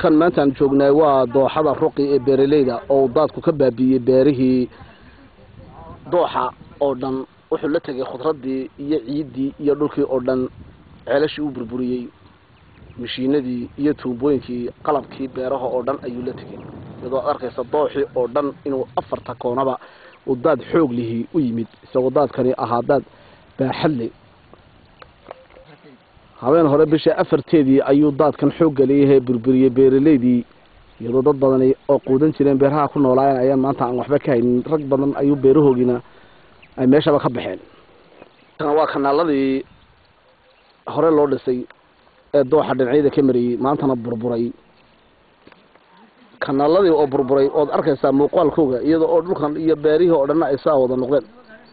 halkan maanta aan joognaay waa dooxada ruqi ee beeraleyda oo daadku ka baabiiyey beerihii dooxa oo dhan wuxuu la tegay khudradii iyo ciiddii iyo dhulkii oo dhan ceelashii uu burburiyey mashiinadii iyo tuubooyinkii qalabkii beeraha oo dhan ayuu la tegay iyadoo ad arkaysa dooxii oo dhan inuu afarta koonaba uu daad xoog lihii u yimid isagoo daadkani ahaa daad baaxadle habeen hore bisha afarteedii ayuu daadkan xoogga leeyahay burburiyey beeraleydii iyadoo dad badani oo quudan jireen beeraha ku noolaayeen ayaan maanta aan waxba ka haynin rag badan ayuu beerahoogiina ay meeshaba ka baxeen waa kanaaladii hore loo dhisay ee dooxa dhinacyada ka marayey maantana burburay kanaaladii oo burburay ood arkaysaa muuqaalkooga iyadoo oo dhulkan iyo beerihii oo dhanna ay saa wada noqdeen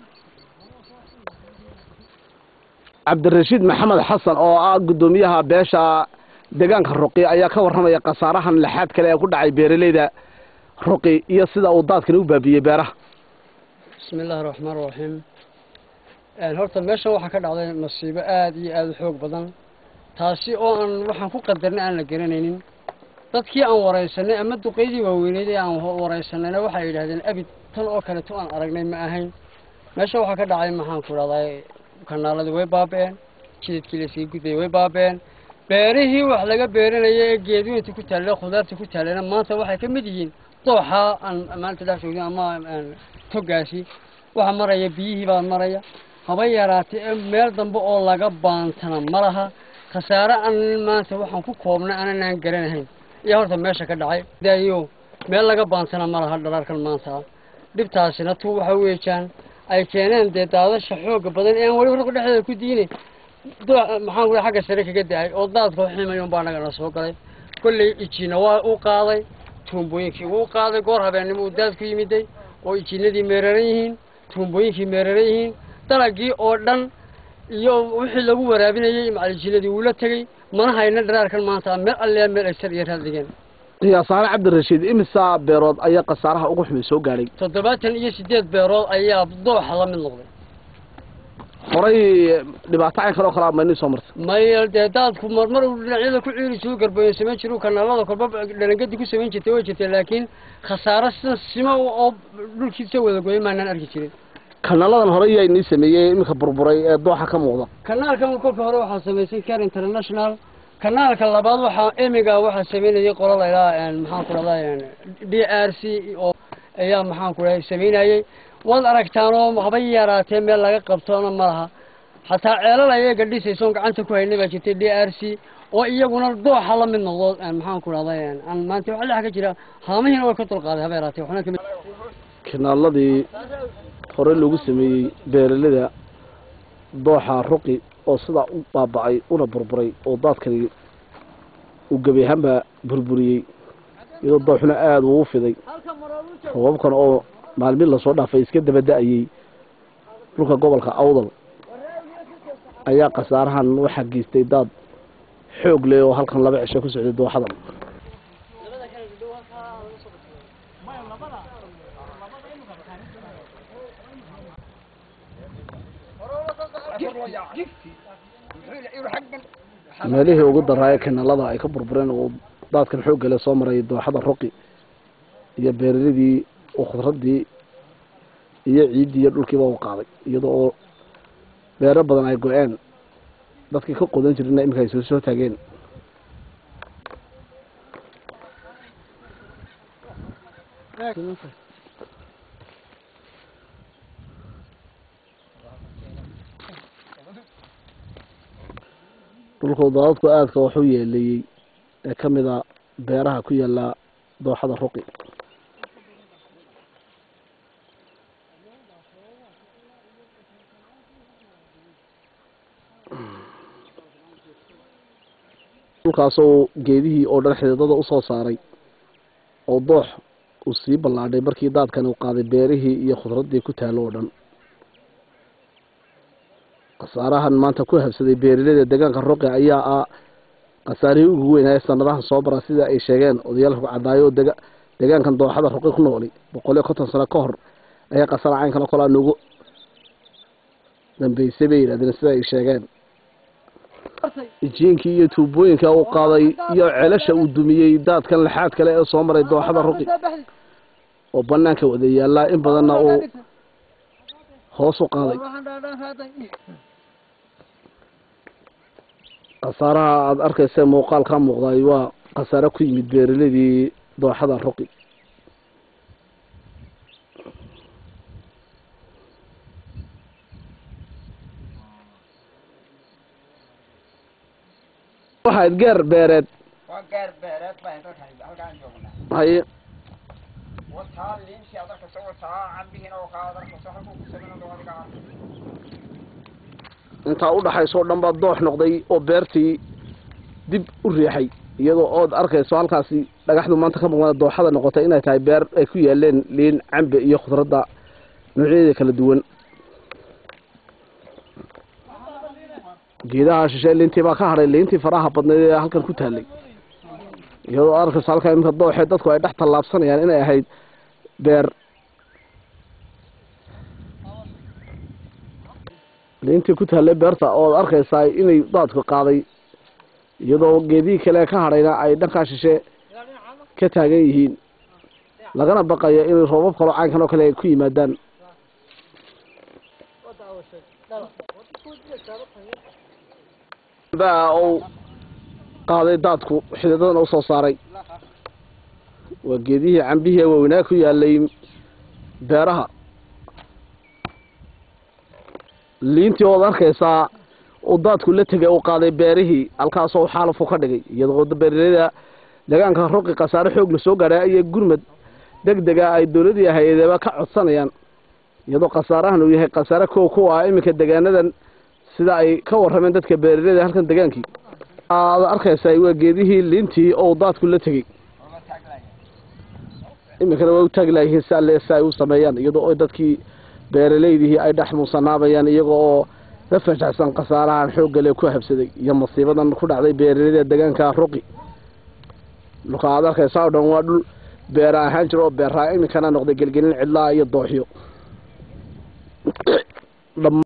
cabdirashiid maxamed xasan oo ah guddoomiyaha beesha deegaanka ruqi ayaa ka warramaya khasaarahan laxaad kale ee ku dhacay beeraleyda ruqi iyo sida uu daadkani u baabiyey beeraha bismi illaahi raxmaan raxiim horta meeshan waxaa ka dhacday masiibo aada iyo aada u xoog badan taasi oo aan waxaan ku qadarnay aan la garanaynin dadkii aan waraysanay ama duqeydii waaweyneyd ee aan waraysanayna waxay yidhahdeen abid tan oo kaleto aan aragnay ma ahayn meesha waxaa ka dhacay maxaan ku dhahday kanaaladii way baaba-een jidadkii lasii gudbayay way baaba-een beerihii wax laga beeranaya ee geedweynta ku taalla khudaarta ku taallana maanta waxay ka mid yihiin dooxa aan maanta dhex joogin ama togaasi waxa maraya biyihii baa maraya haba yaraatee ee meel dambe oo laga baantana ma laha khasaare aan maanta waxaan ku koobnay ananaan garanahayn iyo horta meesha ka dhacay dayo meel laga baantana ma laha dhalarkan maanta dhibtaasina tu waxa weejaan ay keeneen dee daadasha xooga badan ee aan weliba rurka dhexdeeda ku diinay maxaan ku xagga sare kaga da-ay oo daadka ximayon baa nagana soo galay kolley ijiina waa u qaaday tuumbooyinkii wuu qaaday goor habeennimo uu daadku yimiday oo ijiinadii meeraran yihiin tuumbooyinkii meeraran yihiin dalagii oo dhan iyo wixii lagu waraabinayey macalijiinadii wuu la tegey mana hayna dharaarkan maanta meel allee meel ay sar iyo raad dhigeen qiyaasaane cabdirashiid imisa beerood ayaa khasaaraha ugu xumay soo gaadhay toddobaatan iyo siddeed beerood ayaa dooxa la mid noqday horay dhibaato caynkan oo kalea maynii soo martay maya dee daadku marmar uu dhinacyada ku ciiri jiru garbayo samayn jiru kanaalada kolba dhalangadi ku samayn jirtay way jirtay laakiin khasaaro sida sima oo dhulkiisa wada goyay maanaan arki jirin kanaaladan hore yaa inii sameeyey iminka burburay ee dooxa ka muuqda kanaalkan kolka hore waxaa samaysay care international kanaalka labaad waxaa emiga waxaa sameynayay qola laydhaha maxaan ku dhahday d r c oo ayaa maxaan ku dhahay sameynayey waad aragtaan oo haba yaraatee meel laga qabtoona ma laha xataa ceelal ayaga dhisaysoon gacanta ku haynay baa jirtay d r c oo iyaguna dooxa la mid noqdo maxaan ku dhahday aan maanta waxa dhex ka jira haamihiina way ka dulqaaday haba yaraatee waxna kamid kanaaladii hore lagu sameeyey beeralada dooxa ruqi oo sidaa u baaba-ay una burburay oo daadkani uu gebi ahaanba burburiyey iyadoo dooxuna aada ugu fiday roobabkan oo maalmin lasoo dhaafay iska daba da-ayey dhulka gobolka awdal ayaa khasaarahan waxaa geystay daad xoog leh oo halkan laba cisho ku socday dooxadan meelihii ugu daraaye kanaalada ay ka burbureen oo daadkan xooggale soo maray dooxada ruqi iyo beeraladii oo khudradii iyo ciiddii iyo dhulkiiba u qaaday iyadoo oo beero badan ay go-een dadkii ka qodan jirina iminka ay soo soo taageen dhulku daadadku aadka waxu yeeleeyey ee ka mid a beeraha ku yaala dooxada ruqi dhulkaasoo geedihii oo dhan xididada usoo saaray oo doox uu sii ballaadhay markii daadkan uu qaaday beerihii iyo khudradii ku taalo oo dhan khasaarahan maanta ku habsaday beeraleyda deegaanka ruqi ayaa ah khasaarihii ugu weynaaye sanadahan soo bara sida ay sheegeen odayaal rugcadaayo oo dega deegaankan dooxada ruqi ku nooli boqol iyo konton sano ka hor ayaa khasaara caynkan oo kalea noogu dambeysay bay yidhahdeen sida ay sheegeen jiinkii iyo tuubooyinka uu qaaday iyo ceelasha uu dumiyey daadkan lixaad kale ee soo maray dooxada ruqi oo banaanka wada yaallaa in badanna uu hoos u qaaday khasaaraha aada arkaysa muuqaal ka muuqday waa khasaare ku yimid beeraladii dooxada ruqi waxaad geer beereed waa gaar beereed baan halkan halkaan joognaa haye wataa liintii aad arkayso wataa cambihiina oo kaa aad arkayso halkuu ku sameyn oo adiga arka intaa u dhaxayso o dhan baa doox noqday oo beertii dib u riixay iyadoo ood arkayso halkaasi dhagaxdu maanta ka muuqda dooxada noqotay inay tahay beer ay ku yaaleen liin cambe iyo khudradda noocyadeeda kala duwan geedaha shishe liintii baa ka hadhay liintii faraha badnayd ee halkan ku taallay iyadoo arkayso halkaa iminka dooxee dadku ay dhex tallaabsanayaan inay ahayd beer liintii ku taallay beerta ood arkaysaa inay daadku qaaday iyadoo geedihii kale ka hadhayna ay dhankaa shishe ka taagan yihiin lagana baqayo inay roobab kaloo caynkan oo kale ay ku yimaadaan baa uu qaaday daadku xididadana usoo saaray waa geedihii cambihii waaweynaa ku yaalay beeraha liintii ood arkaysaa uu daadku la tegay uu qaaday beerihii halkaasoo xaalafu ka dhigay iyadoo beeraleyda deegaanka ruqi khasaare xoog la soo gaadhay iyo gurmad deg dega ay dowladii hay-adeeba ka codsanayaan iyadoo khasaarahan uu yahay khasaare kow ku ah iminka degaanadan sida ay ka warrameen dadka beeraleyda halkan degaankii aad arkaysaa waa geedihii liintii oo daadku la tegey ooma taaglaya iminkana way u taagi laayihiin si alle si ay u sameeyaan iyadoo ay dadkii beeraleydihii ay dhex muusanaabayaan iyaga oo la fajaxsan khasaarahan xooggale ku habsaday iyo masiibadan ku dhacday beeraleyda deegaanka ruqi dhulka aad arkaysaa oo dhan waa dhul beera ahaan jira oo beeraa iminkana noqday gelgelin cidlaa iyo dooxyo